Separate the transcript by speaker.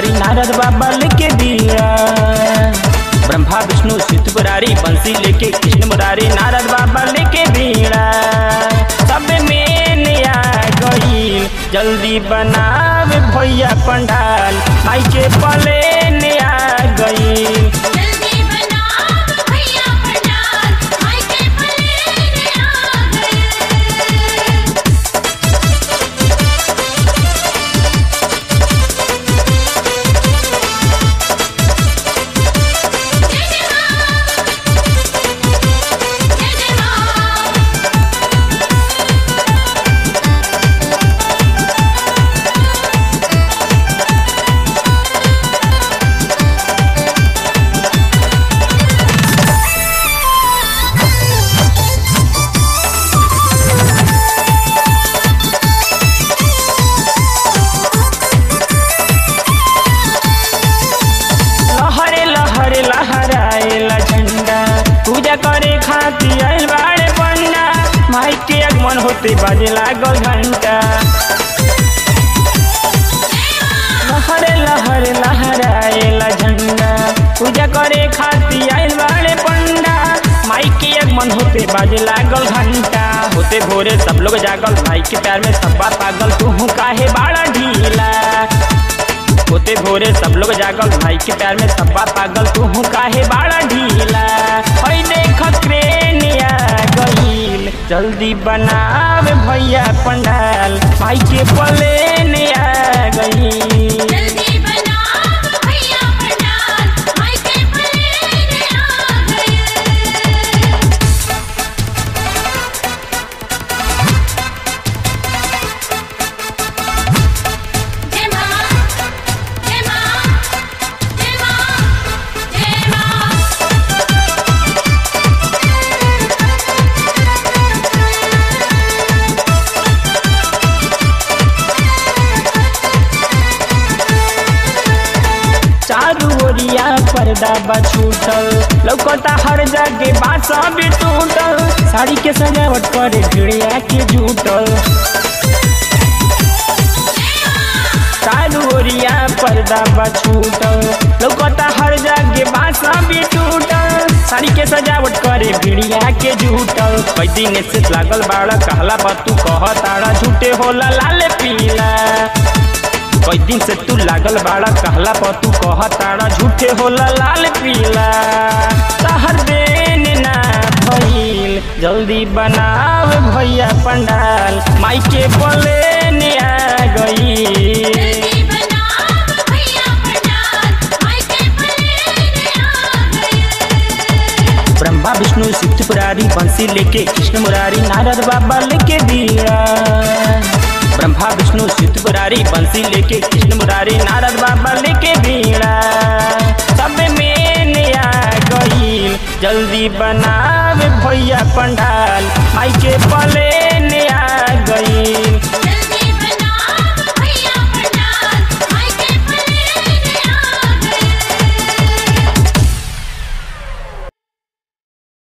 Speaker 1: मुरारी नारद बाबा लेके दिया ब्रह्मा विष्णु सिद्ध मुरारी बंसी लेके कृष्ण मुरारी नारद बाबा लेके बीड़ा सब में नया गईल जल्दी बनावे भैया पंडाल माई के पले नया गईल
Speaker 2: जल्दी बनाओ भैया पंडाल माई के पलेने आ गए जय जय मां जय जय मां
Speaker 1: लहरे लहरे लहराएला झंडा पूजा करे खातिर आइल बाड़े पंडा माई के आगमन होते बाजे लागल घंटा लहरे लहरे लहराएला झंडा पूजा करे खातिर आइल बाड़े पंडा माई के आगमन होते बाजे लागल घंटा होते भोरे सब लोग जागल माई के प्यार में सब बात पागल तू काहे बाड़ा ढीला होते भोरे सब लोग जागल भाई के प्यार में सब बात पागल तू काहे बाड़ा ढीला हई देख क्रेनिया गईल जल्दी बनावे भैया पंडाल भाई के पले आ गईल
Speaker 2: जल्दी बनाओ भैया पंडाल माई के पलेने आ गए जय मां जय मां जय मां जय मां
Speaker 1: चारू ओरिया पर्दा बा छूटल लौकता हर जगह बासा भी टूटल साड़ी के सजावट पर गिड़िया के जूटल चारू ओरिया पर्दा बा छूटल लौकता हर जगह बासा भी टूटल साड़ी के सजावट करे भिड़िया के जूटल कई दिन से लागल बाड़ा कहला बा तू कह ताड़ा झूठे होला लाल पीला कई दिन से तू लागल बाड़ा कहला पर तू कह ताड़ा झूठे होला लाल पीला तहर देन ना भइल जल्दी बनाव भैया पंडाल माई के बोले आ गई
Speaker 2: जल्दी बनाओ भैया पंडाल माई के पलेने आ गए
Speaker 1: ब्रह्मा विष्णु सिद्ध पुरारी बंसी लेके कृष्ण मुरारी नारद बाबा लेके दिया ब्रह्मा विष्णु सिद्ध पुरारी बंसी लेके कृष्ण मुरारी नारद बाबा लेके बीड़ा सब में नया गईल जल्दी बनावे भैया पंडाल माई के पले आ गईल